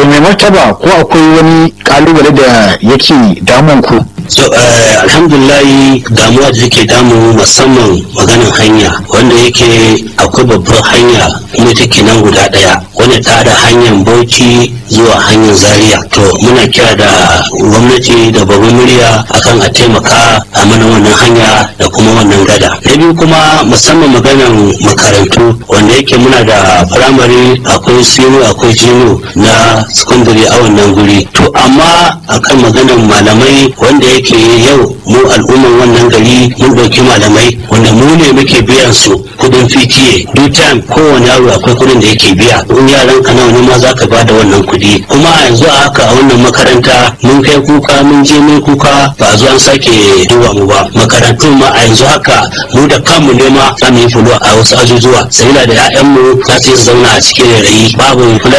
mai martaba ko akwai wani kalubale da yake damun ku so uh, alhamdulillahi damuwa da take damu musamman maganin hanya wanda yake akwai babbar hanya kuma take nan guda daya wanda ta da hanyar bauchi zuwa hanyar zaria to muna kira da gwamnati da babban murya akan a taimaka a mana wannan hanya da kuma wannan gada na biyu kuma musamman maganan makarantu wanda yake muna da firamare akwai sino akwai jino na secondary a wannan guri to amma akan maganan malamai wanda yake yau mu al'umman wannan gari mun ɗauki malamai wanda mu ne muke biyan su kudin PTA duk time kowane yaro akwai kudin da yake biya in yaran ka nawa ne ma za ka ba da wannan kudi kuma a yanzu a haka a wannan makaranta mun kai kuka mun je mun kuka ba zo an sake duba mu ba makarantun ma a yanzu haka mu da kanmu ne ma za mu yi fulo a wasu ajujuwa sabila da 'ya'yanmu za su yi zauna a cikin rayi babu